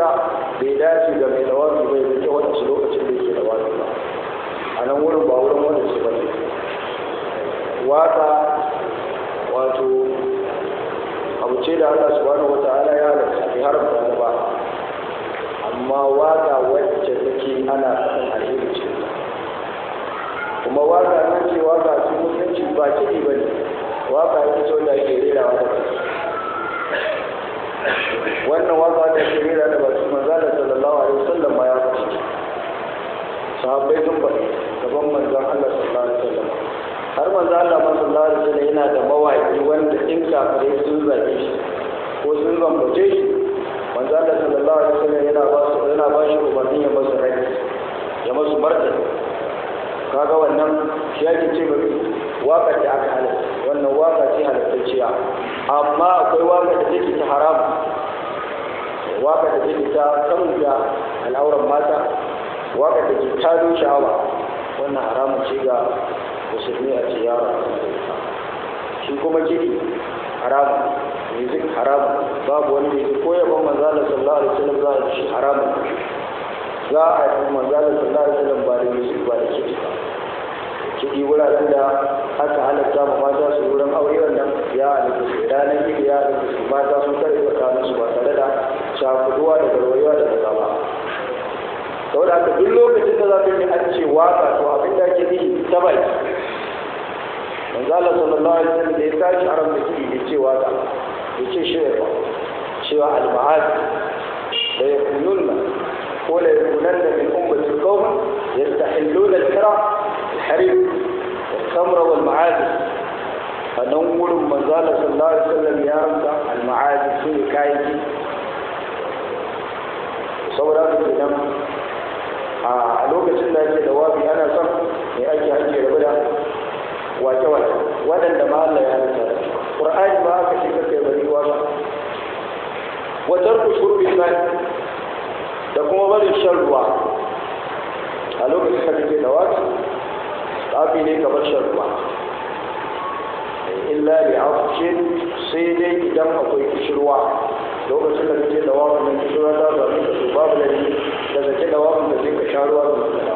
duka bai dace ga mai dawafi bai rike wadansu lokacin da yake dawafi ba a nan wurin ba wurin wadansu ba ne waka wato abu ce da Allah subhanahu wa ta'ala ya halatta bai haramta ta ba amma waka wacce take ana faɗin alheri ce kuma waka nan ce waka su mutunci ba kiɗi ba ne waka ita ce wanda ake rerawa da baki wannan waka da ake rera da baki manzala sallallahu alaihi wasallam ma ya faɗi sahabbai sun faɗi gaban manzon Allah sallallahu alaihi wasallam har manzo Allah sallallahu alaihi wasallam yana da mawaki wanda in kafirai sun zabe shi ko sun zambace shi manzo Allah sallallahu alaihi wasallam yana ba su yana ba shi umarni ya masu rai ya masu martani kaga wannan shi yake ce ba waka da aka halatta wannan waka ce halattacciya amma akwai waka da take ta haram waka da take ta kamunta al'auran mata waka da ke tado sha'awa wannan haramun ce ga musulmi a ce yaro shi kuma kiɗi haramun music haramun babu wani music ko yaban manzala sallallahu alaihi wasallam za a shi haramun za a yi manzala sallallahu alaihi wasallam ba da music ba da kiɗi ba kiɗi wuraren da aka halatta ma mata su wurin aure wannan ya halatta su ranar kiɗi ya halatta su mata sun kare tsakanin su ba tare da shafuduwa da garwayewa da kaza ba saboda haka duk lokacin da za ka yi an ce waka to abin da ake nihi ta baki manzo Allah sallallahu alaihi wasallam da ya tashi aram da kidi ya ce waka ya ce shi ba cewa al-ma'ad da yakununna ko la yakunanna min ummati qawm yastahilluna al-hira al-harim al-khamra wal-ma'ad anan wurin manzo Allah sallallahu alaihi wasallam ya ramta al-ma'ad su ne kayan saboda haka kenan a lokacin da ake da wabi ana son mai ake hajji rabu da wake-wake waɗanda ma Allah ya halitta ƙur'ani ma aka ce kakai bari waka wajen ku shurbi mai da kuma barin shan ruwa a lokacin da kake da wabi tsafi ne kamar shan ruwa illa li afshin sai dai idan akwai kishirwa lokacin da kake da wabi nan kishirwa ta zaɓi da su babu da da zake da wabi da sai ka sha ruwa da mutum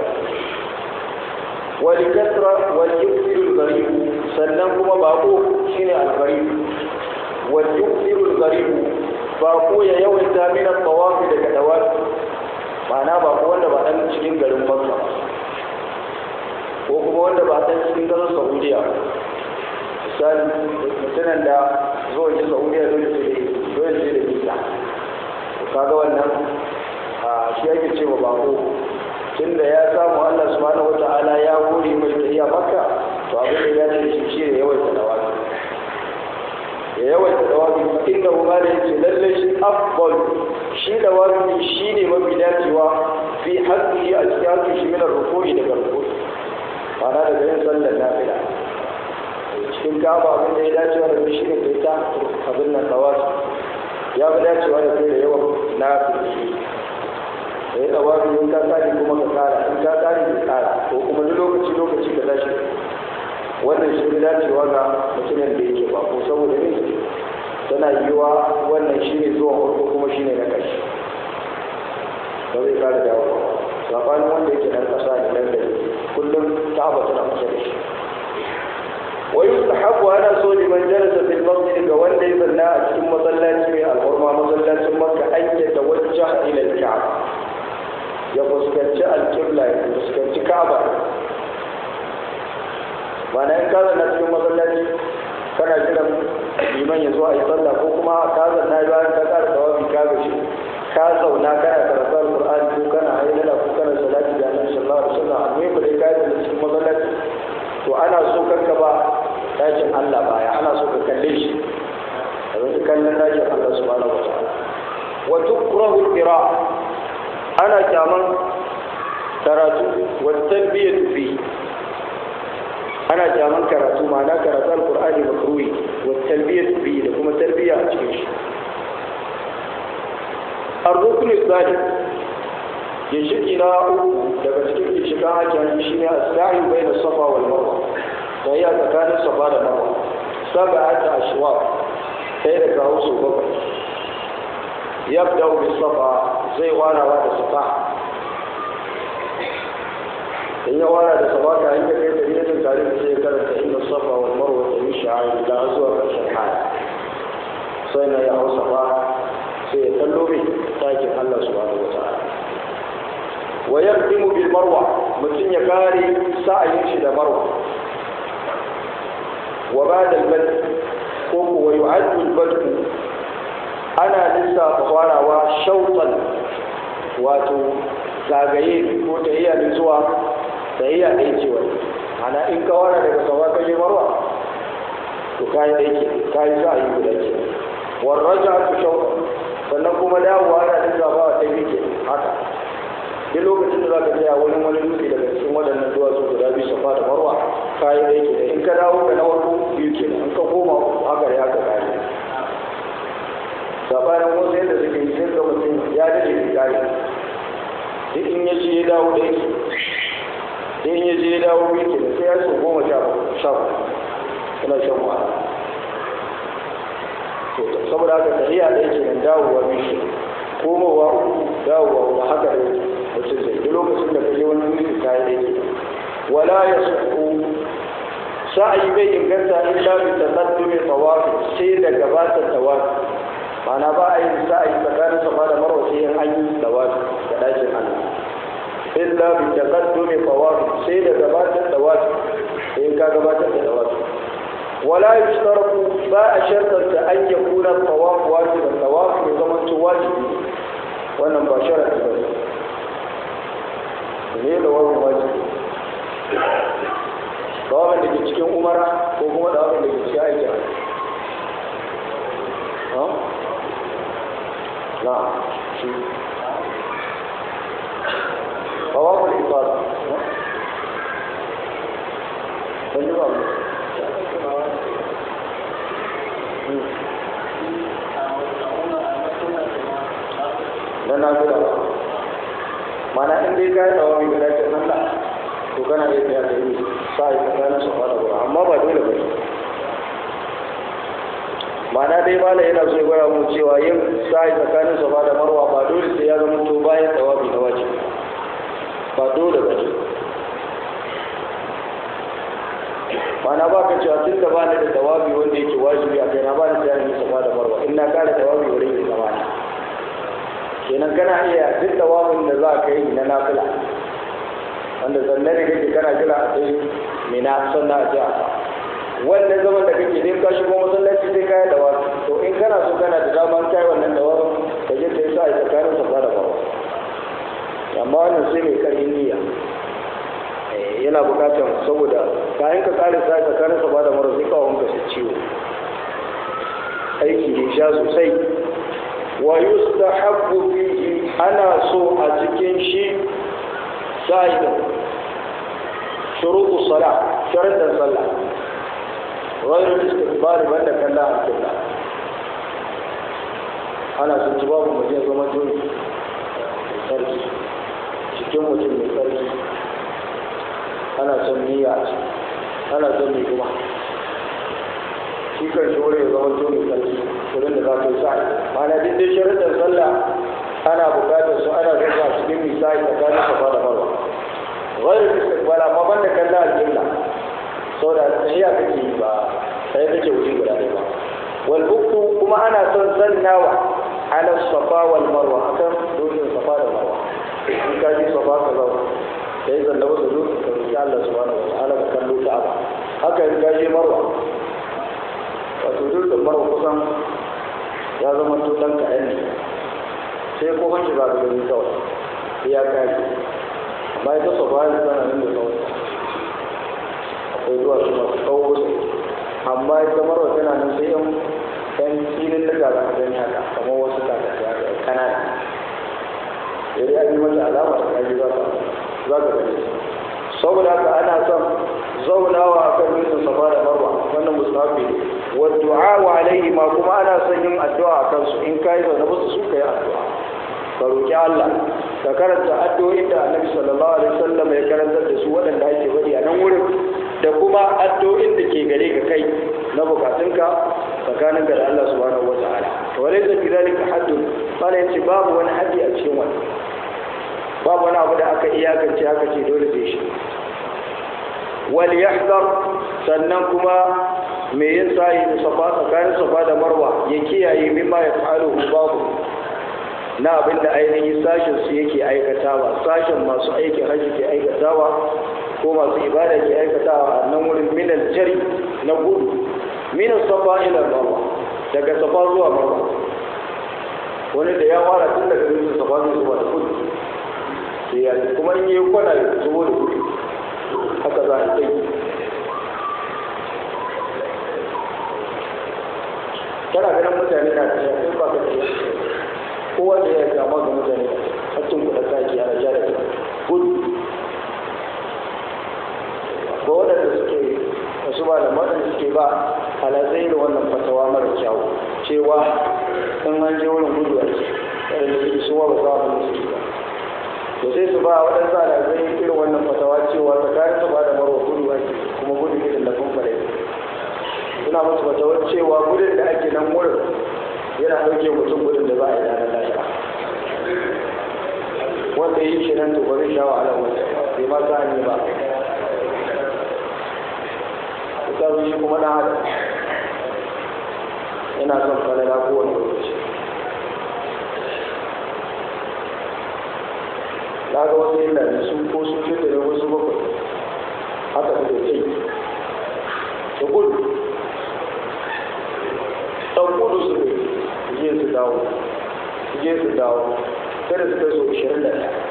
ولكثرة وليكثر الغريب sannan kuma bako shine algharib وليكثر الغريب bako ya yawaita min tawafi daga dawafi ma'ana bako wanda ba dan cikin garin Makka ko kuma wanda ba dan cikin garin Saudiya misali mutumin da zuwa ji Saudiya dole sai dole sai da visa kaga wannan a shi yake cewa bako tunda ya samu Allah subhanahu wata'ala ya hore mai tafiya makka to abin da ya ce shi shi ne yawaita dawabi ya yawaita dawabi inda kuma da yake lalle shi afdal shi dawabi shi ne mafi dacewa fi haƙƙi a cikin haƙƙi shi minar rukuni daga rukuni ma'ana daga yin sallar nafila cikin kaba abin da ya dacewa da shi ne kai ta abin nan dawabi ya fi dacewa da kai da yawan nafila da ya tsawafi in ka tsari kuma ka tsara in ka tsari ka tsara ko kuma duk lokaci lokaci ka tashi wannan shi ne dacewa ga mutumin da yake ba ko saboda ne tana yiwa wannan shi ne zuwa farko kuma shi ne na ƙarshe ba zai kara dawo ba sabanin wanda yake nan ƙasa ne nan da kullum ta'aba tana kusa da shi ويستحب أنا سو لمن جلس في المسجد وان دي بنا أتكم مصلاتي من الحرمة مصلاتي مكة أن يتوجه إلى الكعبة ya fuskanci alƙibla ya fuskanci ka'aba mana in ka zanna cikin masallaci kana jiran liman ya zo a yi sallah ko kuma ka zanna bayan ka ƙara tawafi ka gashi ka zauna kana karatu alƙur'ani ko kana hailala ko kana salati da annabi sallallahu alaihi wasallam amma ba dai ka yi cikin masallaci to ana so kanka ba dakin Allah baya ana so ka kalle shi a wani kallon dakin Allah subhanahu wa ta'ala wa tukrahu al-qira'a ana kyaman karatu wattan biya tufi ana kyaman karatu ma'ana karatu alkur'ani makruhi wattan biya tufi da kuma tarbiya a cikin shi ar-rukn al ginshiki na uku daga cikin ginshikan hakin shi ne as-sa'i bayna safa wal marwa sai ya tsakanin safa da marwa sab'ata ashwaq sai da kawo su bakwai yabda bis safa zai warawa da safa in ya wara da safa ka hanyar kai da yin tare da sai karanta inda safa wal marwa ta yi sha'ari da zuwa ƙarshen haya sai na ya hau safa sai ya kallo mai ɗakin Allah subhanahu wa ta'ala wa yaqdimu bil marwa mutum ya kare sa'ayin shi da marwa wa ba'da al-bad ko ko wa yu'addu al-bad ana lissafa farawa shautan wato zagaye ko tahiyya ne zuwa tahiyya ɗaya ce wani ana in ka wara daga sawa ka je marwa to kayi ɗaya ke kayi sa'ayi guda ke warraja tu shautan sannan kuma dawowa ana lissafa ta biyu ke haka duk lokacin da za ka tsaya wani wani dutse daga cikin waɗannan duwatsu guda biyu safa da marwa kayi ɗaya ke in ka dawo ka na farko biyu ke in ka koma haka ya haka kayi sabanin wasu yadda suke yi sai ga mutum ya daɗe da kayi duk in ya je ya dawo da yake duk in ya je ya dawo biyu ke sai ya so goma sha sha kana shan wahala saboda haka tafiya da yake nan dawowa biyu komowa uku dawowa ba haka da mutum zai duk lokacin da kaje wani wuri ka yi daidai wala ya suku sa'ayi bai inganta illa bi taqaddumi tawafi sai da gabatar tawafi ma'ana ba a yin sa'ayi tsakanin safa da marwa sai in an yi tawafi da dakin Allah illa bi taqaddumi tawafi sai da gabatar tawafi sai ka gabatar da tawafi ولا يشترط باء شرطا أن يكون الطواف واجبا الطواف بزمن واجب وانا مباشرة بس ne da wani wajibi dawabin da ke cikin umara ko kuma dawabin da ke cikin aiki na shi dawabin ifada ban yi ba na nafila mana in dai ka yi tsawo mai guda ce nan da to kana iya tsaya da yi sa yi tsakanin su fara gura amma ba dole ba mana dai mala yana so ya gwada mu cewa yin sa yi tsakanin su fara marwa ba dole sai ya zama to bayan tsawabi na waje ba dole ba ce mana ba ka cewa tun da ba ni da tawabi wanda yake wajibi a kai na ba ni da yin safa da marwa in na kare tawabi wurin yin zama ne kenan kana iya duk tawabin da za ka yi na nafila wanda zanne ne kake kana jira a sai mina sannan a ji a wannan zaman da kake ne ka shigo masallaci sai kai da wasu to in kana so kana da daman kai wannan da wasu ka je ka yi sa a tsakanin safa da marwa amma wannan sai mai karin niyya yana bukatar saboda kayan ka kare sa tsakanin sa ba da mara zai kawo su ciwo aiki ne sha sosai wa yustahabbu fihi ana so a cikin shi sa'idan shuruɗu sala sharuɗan sallah ghayru istiqbal banda kalla al-qibla ana son ci babu mutum zama tuni sarki cikin mutum mai sarki ana son niyya a ciki ana son mai kuma shi kan shi wurin ya zama to mai sarki wurin da za ka yi sa'i mana duk dai sharuɗin sallah ana buƙatar su ana zuwa a cikin mai sa'i tsakanin safa da marwa ghairu istiqbal amma ban da kallon alƙibla saboda tahiyya kake yi ba sai kake wuri guda ɗaya ba wal buktu kuma ana son zannawa ala safa wal marwa akan dokin safa da marwa in ka ji safa ka zauna da ya zalla wasu zo ka roƙi Allah subhanahu wa ta'ala ka kallo Ka'aba haka in ka je Marwa wato dukkan Marwa kusan ya zama to dan kaɗan ne sai ko hanci ba da gani kawai sai ya kaji amma ita so ba ya zana nan da kawai akwai zuwa su masu tsawo su amma ita Marwa tana nan sai yan yan filin da ga zaka gani haka kamar wasu kakaki kanana sai ya yi mata alama da kaji za ka za ka gani saboda haka ana son zaunawa a kan dutsen safa da marwa wannan musafi ne wa du'a wa alaihi ma kuma ana son yin addu'a a kansu in kai zaune musu su kai addu'a ka roki Allah ka karanta addu'o'in da Annabi sallallahu alaihi wasallam ya karantar da su waɗanda ake bari a nan wurin da kuma addu'o'in da ke gare ka kai na bukatunka tsakaninka da Allah subhanahu wataala وليس في ذلك حد قال yace babu wani haji a cikin wani babu wani abu da aka iyakance aka ce dole sai shi wal yahdar sannan kuma me yin sa'i da safa tsakanin safa da marwa ya kiyaye mimma ya fa'alu babu na abin da ainihin sashen su yake aikatawa sashen masu aikin hajji ke aikatawa ko masu ibada ke aikatawa a nan wurin minal jari na gudu minas safa ila marwa daga safa zuwa marwa wani da ya fara tun daga dutsen safa zai zuwa da gudu sai ya kuma in yi kwana ya zubo da gudu haka za a yi kana ganin mutane na tafiya sai ba ka tafiya kowa da ya gama ga mutane hakkin kuɗa kaki ana ja da gudu ko waɗanda suke wasu ba da waɗanda suke ba alatsai da wannan fatawa mara kyau cewa in an je wurin gudu a ce waɗanda suke suwa ba za a suke ba to sai su ba waɗansu alatsai irin wannan fatawa cewa tsakanin su ba da marwa gudu ake kuma gudu irin da kun fara suna musu fatawar cewa gudun da ake nan wurin yana ɗauke mutum gudun da za a yi ranar lahira wanda yi shi nan to ba zai sha wahala wanda bai ma sa ne ba ita shi kuma na hada yana son falala kowane lokaci na ga wasu yin da su ko su ce da wasu bakwai haka da kai da gudu ɗan gudu su ne je su dawo je su dawo kada su kai so 21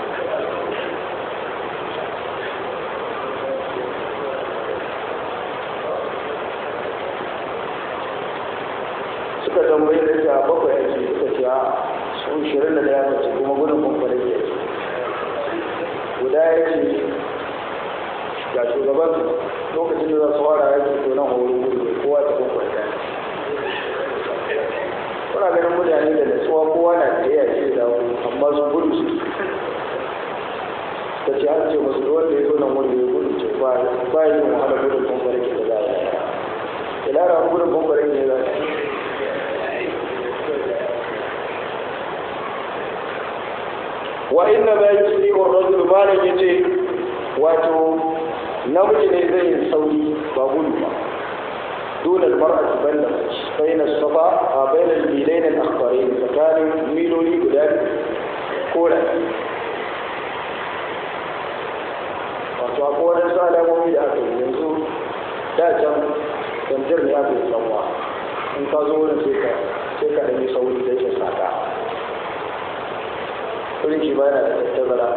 suka tambaye da ta bakwai ake suka ce a su 21 ya ce kuma gudun bambare ke guda ya ce ga shugaban lokacin da za su fara yaki to nan horo gudu kowa ta bambare kuna ganin mutane da natsuwa kowa na da ya ce da amma su gudu su ta ce an ce masu wanda ya zo nan wanda ya gudu ce ba yi yin wahala gudun bambare ke da za a yi ilara gudun bambare ne za a yi wa inna ma yusri wa rajul malan yace wato namiji ne zai yi sauri ba gudu ba دون المرأة بل بين الصفا بين الميلين الأخضرين فكان ميلولي قدام كولا wato akwai wani su alamomi da aka yi yanzu da can tantar ne aka yi tsawa in ka zo wurin sai ka sai ka ɗanyi sauri da yake sata wurin shi ba yana da tattazara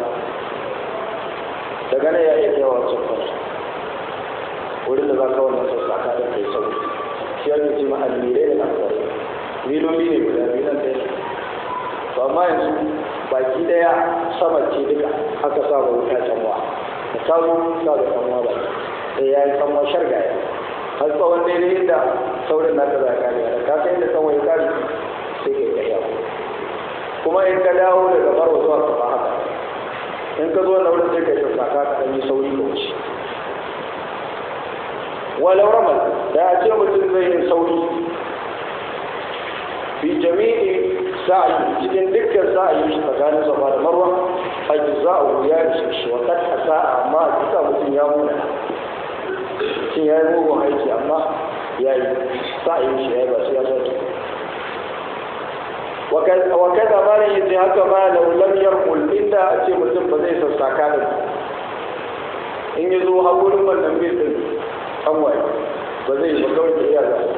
daga nan ya iya kai wa wancan kwanci wurin da za ka wannan sassaka da kai sauri shi ya ce ma almirai da labarai miloli ne guda biyu nan ɗaya to amma yanzu baki ɗaya sama ce duka aka sa ba wuta canwa da ta zo sa da canwa ba sai ya yi canwa shargaya har tsawon daidai inda saurin naka za ka kare da ka kai inda canwa ya kare sai ka yi kariya kuma in ka dawo daga barwa zuwa gaba haka in ka zo na wurin sai ka yi sassaka ka ɗan yi sauri ka wuce walau ramal da a ce mutum zai yi sauri fi jami'i sa'i cikin dukkan sa'i shi tsakanin safa da marwa ajza'u ya ishe shi wa kad sa'a amma a duka mutum ya muna shin ya yi mugun aiki amma ya yi sa'i shi ya yi ba su ya sauke wa kaza ma ne yace haka ma da lam yarqul inda a ce mutum ba zai sassaka da in ya zo hakurin wannan bil din an waye ba zai ba kawai da iya zai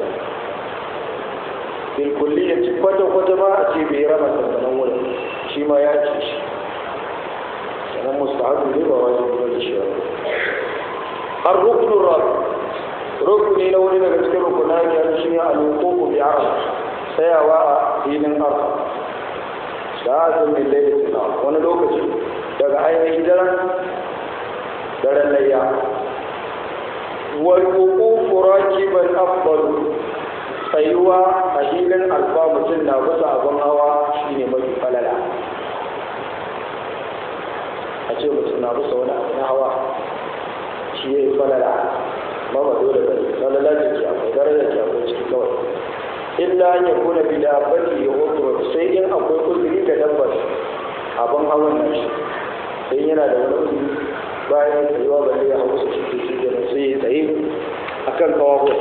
bil kulli ya ci kwata kwata ma a ce bai rama sansanin wurin shi ma ya ci shi sanan mustahabu ne ba wajen ba da shi har rukunin rabu rukuni na wani daga cikin rukuna ne shi ne al-wuqufu bi arab tsayawa a filin arfa sa'atun min laylatin wani lokaci daga ainihin daren daren layya والوقوف راكبا افضل tsayuwa a hilin alfa mutum na bisa abin hawa shine mafi falala a ce mutum na bisa wani abu na hawa shi ya yi falala ba ba dole ba ne falala da ke akwai daraja ke akwai ciki kawai illa an yakuna bi dabbati udhur sai in akwai uzuri ga dabbar abin hawan nan shi sai yana da wani uzuri bayan tsayuwa ba zai hau su shi shi da sai ya tsaye akan kawawa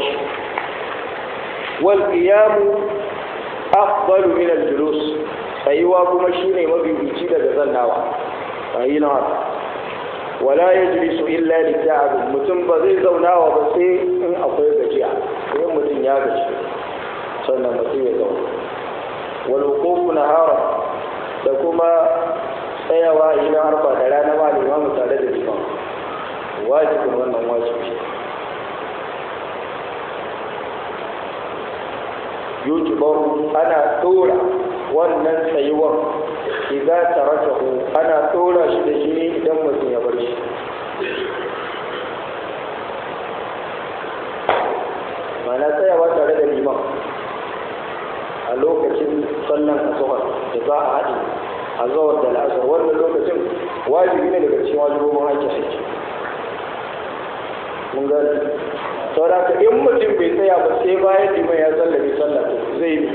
wal qiyamu afdalu min al julus tsayuwa kuma shine mabibici daga zannawa ayi na wala yajlisu illa li ta'ab mutum ba zai zaunawa ba sai in akwai gajiya sai mutum ya gaji sannan mutum ya zauna wal wuqufu nahara da kuma tsayawa a ina harfa da rana ma limamu tare da liman wajibin wannan wajibi yujibaru ana dora wannan tsayuwar idan tarakahu ana dora shi da shi idan mutum ya bar shi mana tsayawa tare da liman a lokacin sallan asuhar da za a haɗe a zawar da la'asar wannan lokacin wajibi ne daga cikin wajibobin haƙƙi haƙƙi mun gani saboda ka in mutum bai tsaya ba sai bayan liman ya sallabe sallah to zai bi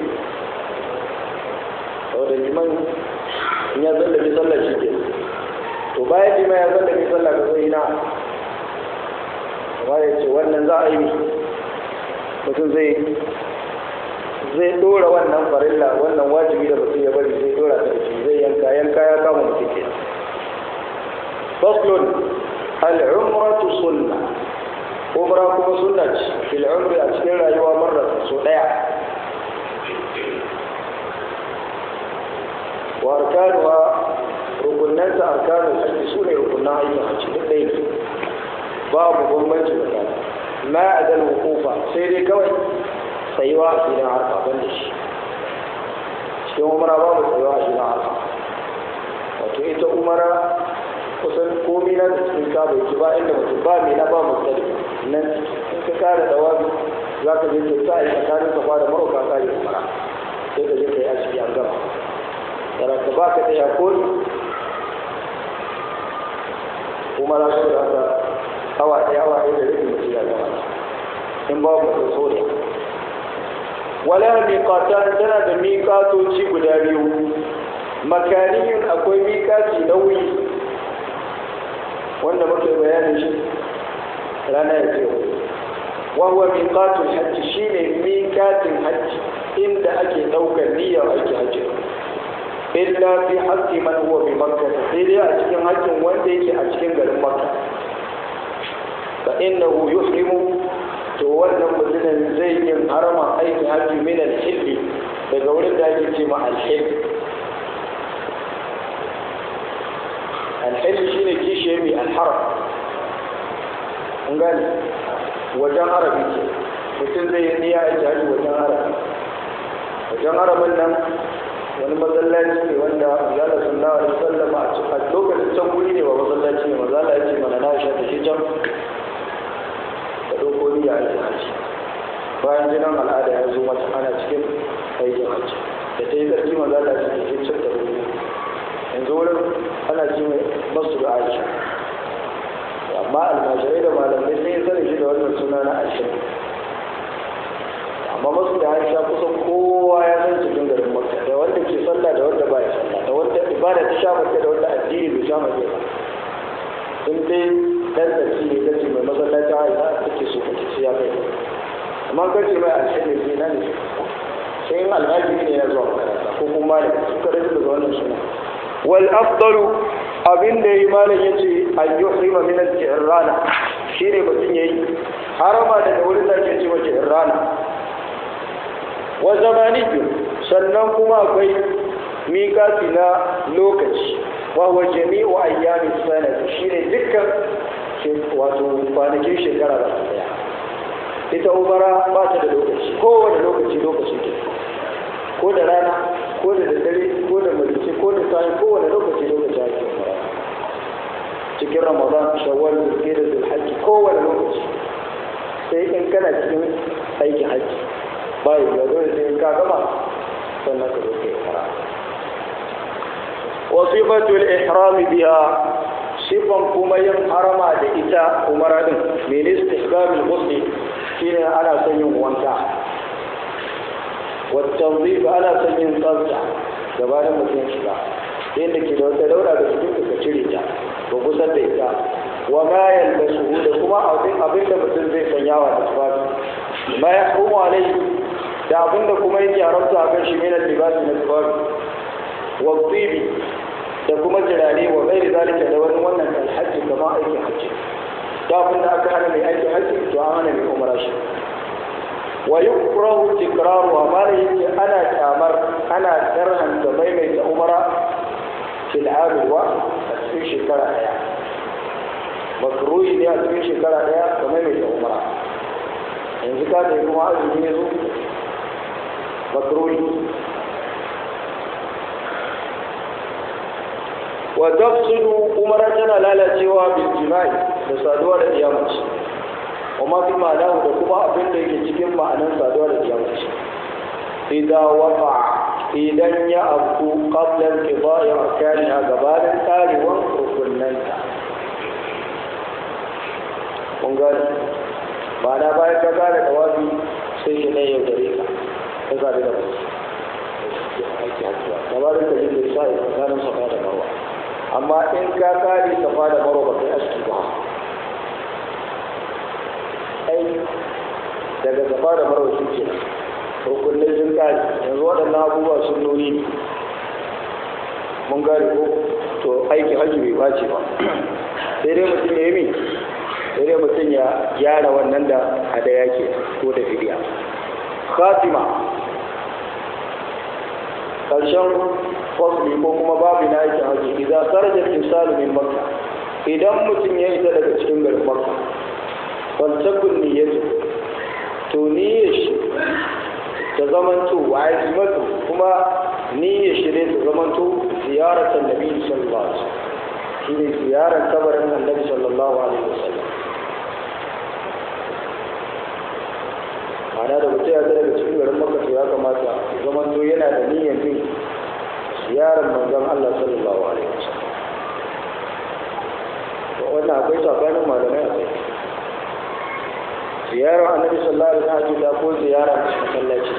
saboda liman in ya sallabe sallah shi ke to bayan liman ya sallabe sallah ka zai na amma ya ce wannan za a yi mutum zai zai dora wannan farilla wannan wajibi da mutum ya bari zai dora ta shi zai yanka yanka ya kama mutum ke faslun al'umratu sunna umra kuma sunna ce fil umri a cikin rayuwa marra so daya wa arkanuha rukunanta arkanul hajji su ne rukunan aikin hajji duk ɗaya ne babu bambanci tsakanin ma adal hukufa sai dai kawai tsayuwa a filin harfa ban da shi cikin umara babu tsayuwa a filin harfa wato ita umara kusan komi na da cikin kaba yake ba inda mutum ba mai na ba mutane nan in ka kare da wani za ka je kyauta a yi tsakanin ka da marauka kare umara sai ka je ka yi asibiti an gama tara ka ba ka tsaya ko umara su da haka awa ɗaya awa ɗaya da rikin mutum ya gama in babu mutum soriya wala miqatan tana da miqatoci guda biyu makaniyun akwai miqati nauyi wanda muke bayanin shi rana ya ce wa huwa miqatul hajj shine miqatin hajj inda ake daukar niyyar aiki hajji illa fi haqqi man huwa bi makkah sai dai a cikin haƙƙin wanda yake a cikin garin makka fa innahu yuhrimu to wannan mutumin zai yin harama aikin hajji min al-hilli daga wurin da ake ce ma al-hill al-hill shine kishiye mai al-haram an gane wajen harabi ce mutum zai yi niyya aiki hajji wajen harabi wajen haramin nan wani masallaci ne wanda zala sallallahu alaihi wasallam a lokacin can guri ne ba masallaci ne mazala ya ce mana na sha da shi can ɗauko niyya aikin hajji bayan jinan al'ada ya zo mata ana cikin aikin hajji da ta yi zarki maza da ta ke cin da rubu yanzu wurin ana ji mai masu da aisha amma almajirai da malamai sun yi sanin shi da wannan suna na aisha amma masu da aisha kusan kowa ya san cikin garin makka da wanda ke sallah da wanda ba ya sallah da wanda ibada ta sha mace da wanda addini bai sha mace ba in dai dan tsaki ne kace mai masallaci aisha take so kace sai ya kai amma kace mai alheri ne na ne sai in alhaji ne ya zo makaranta ko kuma da suka rage da wannan suna wal afdalu abin da yi malam yace an yuhrima min al-jirrana shine mutum yayi harama daga wurin da ke ce mace irrana wa zamaniyyu sannan kuma akwai miƙati na lokaci wa wa jami'u ayyamin sanati shine dukkan wato kwanakin shekara da daya ita umara ba ta da lokaci kowane lokaci lokaci ke ko da rana ko da daddare ko da marice ko da sa'i kowane lokaci lokaci ake umara cikin ramadan shawwal zulhijja da zulhajji kowane lokaci sai in kana cikin aikin hajji bai ya dole sai in ka gama sannan ka zo kai umara wa sifatul ihram biha sifan kuma yin harama da ita umara din min istihbabul ghusl shine ana son yin wanka والتنظيف ana son yin tsafta gabanin mutum shiga inda ke da wata daura da cikin ka cire ta ba kusan da ita wa ma yalbasu da kuma abin da mutum zai sanya wa da tufafi ma ya kuma alai da abin da kuma yake haramta a kan shi mai libasi na tufafi wa tsibi da kuma jirare wa gairi zalika da wani wannan kan hajji kama aikin hajji da abin da aka hana mai aikin hajji to an hana mai umara shi wa yukrahu tikraru amma da yake ana kyamar ana karhanta maimaita umara fil abuwa a cikin shekara daya makruhi ne a cikin shekara daya ka maimaita umara yanzu ka da kuma azumi ne zo makruhi wa tafsidu umara tana lalacewa bil jima'i da saduwa da kiyamaci وما في معناه da kuma abin da yake cikin ma'anar saduwa da kiyamaci idan waka idan ya abu qablan qada'i arkaniha gabanin tarewan rukunnanta kun gani ma'ana bayan ka gane da wafi sai shi ne yau dare ka ka zabi da mutu gabanin ka jin da sa'i tsakanin safa da marwa amma in ka kare safa da marwa ba kai aski ba ai daga safa da marwa shi ke rukunai sun kare yanzu waɗannan abubuwa sun nuni ne mun gane ko to aiki hajji bai bace ba sai dai mutum ya yi min sai dai mutum ya gyara wannan da hadaya ke ko da fidiya khatima ƙarshen fasli ko kuma babu na aikin hajji idan sarajar insalu min makka idan mutum ya isa daga cikin garin makka faltakun niyyatu to niyyar shi ta zamanto wa azimatu kuma niyyar shi ne ta zamanto ziyarar annabi sallallahu alaihi wasallam shine ziyarar kabarin annabi sallallahu alaihi wasallam ma'ana da mutum ya daga cikin garin makka to ya kamata ya zamanto yana da niyyar bin ziyarar manzon Allah sallallahu alaihi wasallam wannan akwai tsakanin malamai a kai ziyarar annabi sallallahu alaihi wasallam da ko ziyara masallaci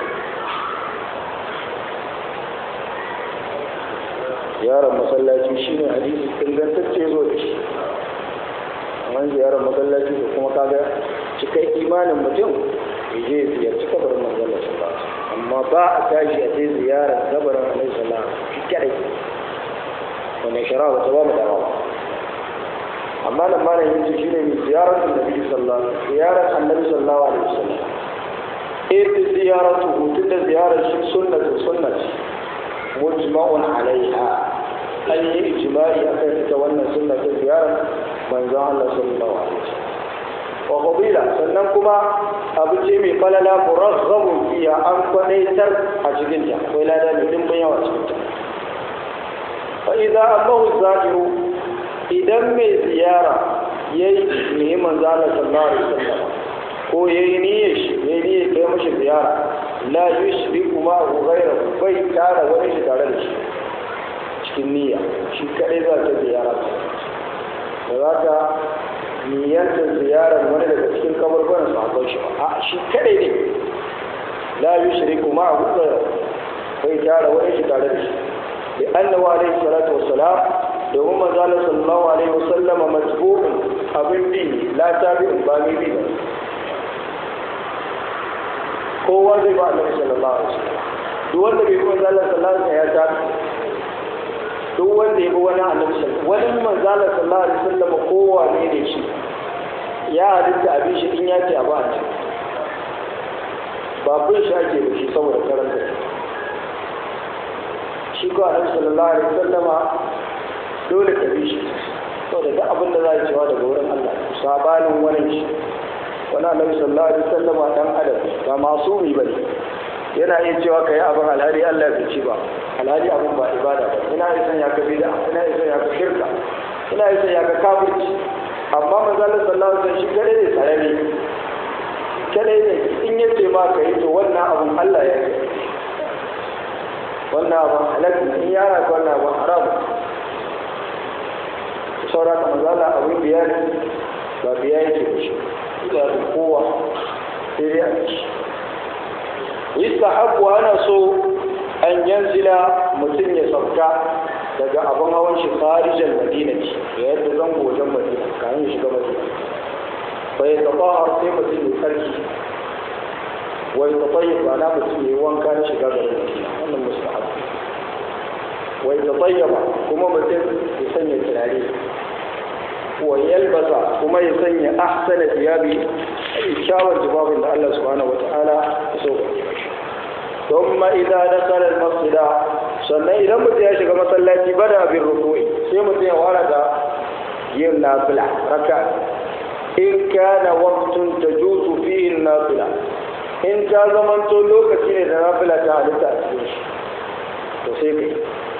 ziyarar masallaci shine hadisi ingantacce zo da shi amma ziyarar masallaci da kuma kaga cikai imanin mutum ya je ziyarci kabarin manzon sallallahu alaihi amma ba a tashi a je ziyarar kabarin annabi sallallahu alaihi wasallam kadai wannan shari'a ba ta ba mu dama ba amma nan ma nan yace shine mai ziyarar annabi sallallahu alaihi ziyarar annabi sallallahu alaihi wasallam ita ziyaratu hutun da ziyarar shi sunnatu sunnati mujma'un alaiha an yi ijma'i akan ita wannan sunna ta ziyarar manzon Allah sallallahu alaihi wasallam wa qabila sannan kuma abu ce mai falala muraghabu fiya an kwadaitar a cikin ta akwai lada mai dimbin yawa cikin ta fa idza amahu zakiru idan mai ziyara ya yi neman zala sallallahu alaihi wasallam ko ya yi niyyar shi ya yi niyyar kai mashi ziyara la yushri kuma hu ghaira bai tara wani shi tare da shi cikin niyya shi kadai za ta ziyara da za ta niyyanta ziyarar wani daga cikin kabarbaran sahabban shi ba a shi kadai ne la yushri kuma hu ghaira bai tara wani shi tare da shi bi annahu alaihi salatu wassalam domin manzala sallallahu alaihi wasallama matbu'un abin bi la tabi'un ba mai bi ba kowa zai ba annabi sallallahu alaihi wasallam duk wanda bai kuma manzala sallallahu alaihi ya tabi duk wanda ya bi wani annabi sallallahu wani manzala sallallahu alaihi wasallama kowa ne ne shi ya halitta abin shi in ya ce a ba a ce ba bin shi ake da shi saboda karanta shi ko annabi sallallahu alaihi wasallama dole ka bi shi saboda duk abin da za a cewa daga wurin Allah sabanin wani shi wani annabi sallallahu alaihi wasallama dan adam ba masumi bane yana iya cewa kai abin alhari Allah bai ci ba alhari abin ba ibada ba ina iya san ya ka bid'a ina iya san ya ka shirka ina iya san ya ka kafirci amma manzo Allah sallallahu alaihi wasallam shi kare ne sarari kare ne in yace ma kai to wannan abun Allah ya yi wannan abun halal in yara wannan abun haram saura ka mazala abin biya ne ba biya yake da shi ga da kowa sai dai a ci yustahabbu ana so an yanzila mutum ya sauka daga abin hawan shi kharijan madina ce da yadda zango wajen madina kayan ya shiga madina bai tabahar sai mutum ya sarki wai tatayyib ba na mutum ya yi wanka na shiga garin madina wannan mustahab wai tatayyaba kuma mutum ya sanya turare wa yalbasa kuma ya sanya ahsana thiyabi kyawun jibabin da Allah subhanahu wata'ala ya so ثم إذا دخل المسجد sannan idan mutum ya shiga masallaci bada bin ruku'i sai mutum ya fara da yin nafila raka in kana waqtun tajuzu fihi nafila in ta zamanto lokaci ne da nafila ta halitta a cikin shi to sai kai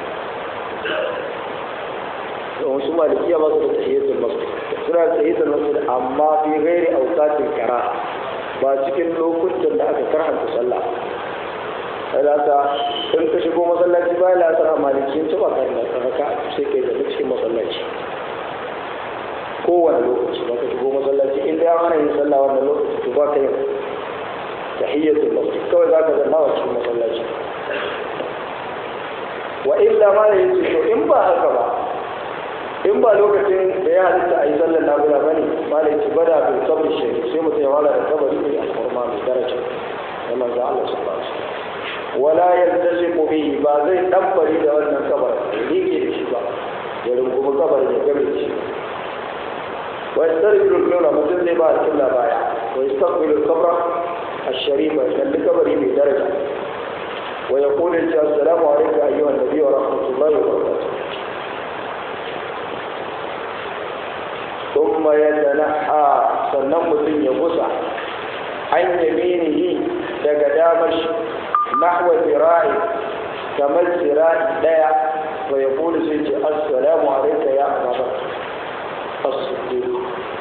da wasu malikiya ba su da tahiyatul masjid suna da tahiyatul masjid amma fi ghairi awqatil kara ba cikin lokutan da aka karhanta sallah salata in ka shigo masallaci ba la tsara malikin ci ba kai da raka sai kai da cikin masallaci kowane lokaci ba ka shigo masallaci in dai ana yin sallah wannan lokaci to ba ka yin tahiyyatul masjid kawai za ka zanna wa cikin masallaci wa illa ma da yace to in ba haka ba in ba lokacin da ya halitta a yi sallar nafila bane ma da yace bada bil qabri shay sai mutum ya wala da kabari ne a kurma mai daraja da manzo Allah sallallahu alaihi wasallam wala yaltasiqu bihi ba zai dabbari da wannan kabar rike da shi ba ya rungumi kabar ya gabe shi wa yastarbilu al-qibla mutum zai ba al-qibla baya wa yastaqbilu al-qabra الشريفة كان لكبري من درجة ويقول السلام عليك أيها النبي ورحمة الله وبركاته ثم يتنحى سنمت يبصع عن يمينه دقدامش نحو ذراعي كما الذراع لا ويقول سيدي السلام عليك يا أبا بكر الصديق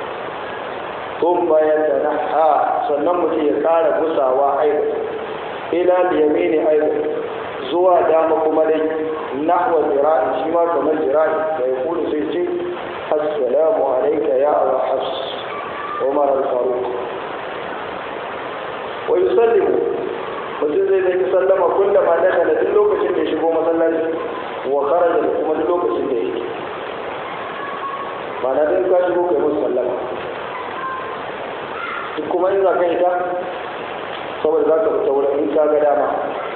ثم يتنحى سنمت يقال بصع أيضا إلى اليمين أيضا زوى دامكم لي نحو ذراعي شما كما الذراع ويقول سيدي السلام عليك يا أبا حفص عمر الفاروق ويسلم mutum zai zai sallama kullum ma daga da duk lokacin da ya shigo masallaci wa kharaja da kuma duk lokacin da ya yi ba na dai ka shigo kai musu sallama duk kuma in za ka yi ta saboda za ka fita wurin in ka ga dama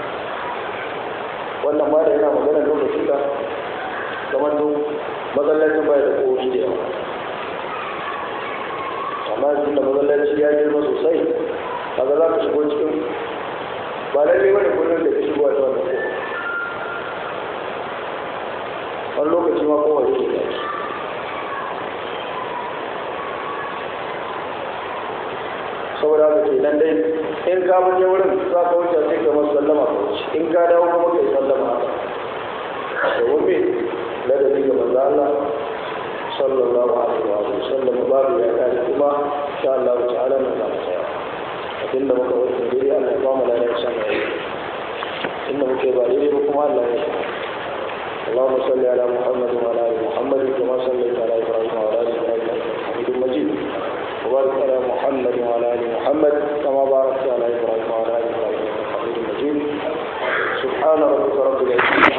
wannan ma da yana magana lokacin da kamar duk masallacin bai da kofi da yawa amma yanzu da masallaci ya girma sosai kaga za ka shigo cikin ba lalle wani kullum da ka shigo a ta wannan kofa wani lokaci ma kowa yake tashi saboda haka ke nan dai in ka je wurin za ka wuce sai ka masu sallama ka wuce in ka dawo kuma ka yi sallama haka domin me ladabi ga manzo Allah sallallahu alaihi wa sallam babu ya kare kuma insha Allah ta'ala mun za mu tsaya abinda muka wuce dai Allah ya ba mu lafiya san inda muke ba dai kuma Allah ya shi اللهم صل على محمد وعلى ال محمد كما صليت على ابراهيم وعلى ال ابراهيم انك حميد مجيد وبارك على محمد وعلى ال محمد كما باركت على ابراهيم وعلى ال ابراهيم انك حميد مجيد سبحان ربك رب العزه